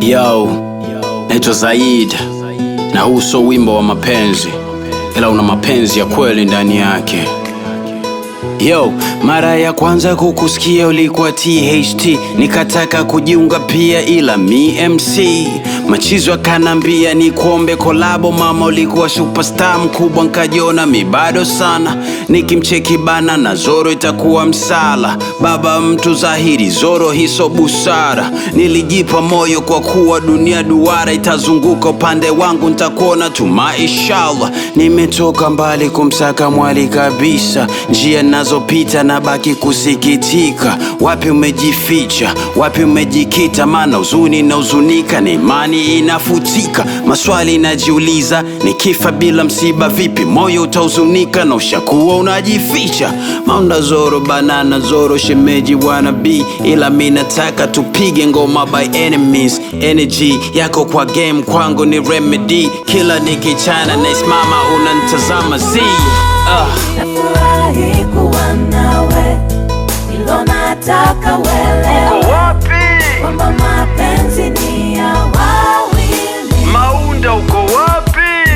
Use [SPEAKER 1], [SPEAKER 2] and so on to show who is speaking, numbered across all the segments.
[SPEAKER 1] Yo, naitwa Zaid na huu sio wimbo wa mapenzi, ila una mapenzi ya kweli ndani yake. Yo, mara ya kwanza kukusikia ulikuwa THT, nikataka kujiunga pia, ila mi MC machizo akanambia ni kuombe kolabo. Mama ulikuwa superstar mkubwa, nkajiona mi bado sana, nikimcheki bana na Zoro itakuwa msala. Baba mtu dhahiri, Zoro hiso busara. Nilijipa moyo kwa kuwa dunia duara, itazunguka upande wangu, ntakuona tu maishallah. Nimetoka mbali kumsaka mwali kabisa, njia nazopita na baki kusikitika. Wapi umejificha, wapi umejikita? Maana huzuni na huzunika, na imani inafutika. Maswali najiuliza, nikifa bila msiba vipi? Moyo utahuzunika na ushakuwa unajificha. Maunda Zoro, banana Zoro, shemeji wanabi, ila mi nataka tupige ngoma by enemies. Energy yako kwa game kwangu ni remedy, kila nikichana naisimama unantazama z ah.
[SPEAKER 2] Nafurahi kuwa nawe, ilo nataka uelewe
[SPEAKER 3] wapi?
[SPEAKER 2] kwamba mapenzi ni ya wawili.
[SPEAKER 3] Maunda uko wapi?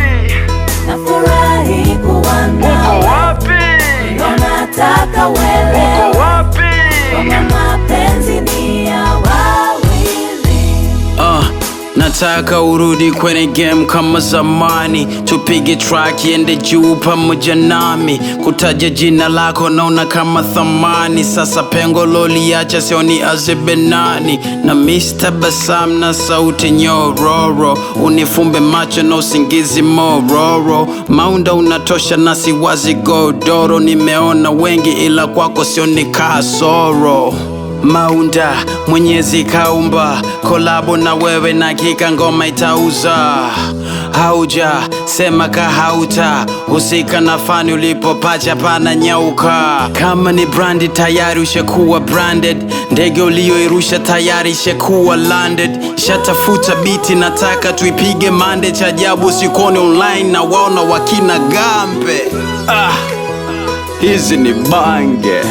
[SPEAKER 2] Nafurahi kuwa
[SPEAKER 3] Uko
[SPEAKER 2] nawe,
[SPEAKER 3] wapi?
[SPEAKER 2] ilo nataka uelewe
[SPEAKER 3] Uko wapi?
[SPEAKER 2] kwamba mapenzi ni ya wawili.
[SPEAKER 1] Uh, nataka urudi kwenye game kama zamani, tupige track iende juu pamoja nami. Kutaja jina lako naona kama thamani, sasa pengo loliacha sioni azebenani na Mr. Basam na sauti nyororo, unifumbe macho na usingizi mororo. Maunda unatosha na siwazi godoro, nimeona wengi ila kwako sioni kasoro. Maunda Mwenyezi kaumba kolabo na wewe na kika ngoma itauza. Hauja sema kahauta husika na fani ulipopacha pana nyauka. Kama ni brandi tayari ushakuwa branded, ndege ulioirusha tayari ishakuwa landed. Shatafuta biti nataka tuipige mande, cha ajabu sikoni online na waona wakina gambe. Ah, hizi ni bange.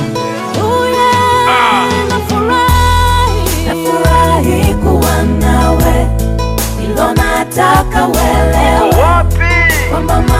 [SPEAKER 2] Nafurahi, nafurahi kuwa nawe, ilo nataka uelewe
[SPEAKER 3] Uko wapi?
[SPEAKER 2] kwamba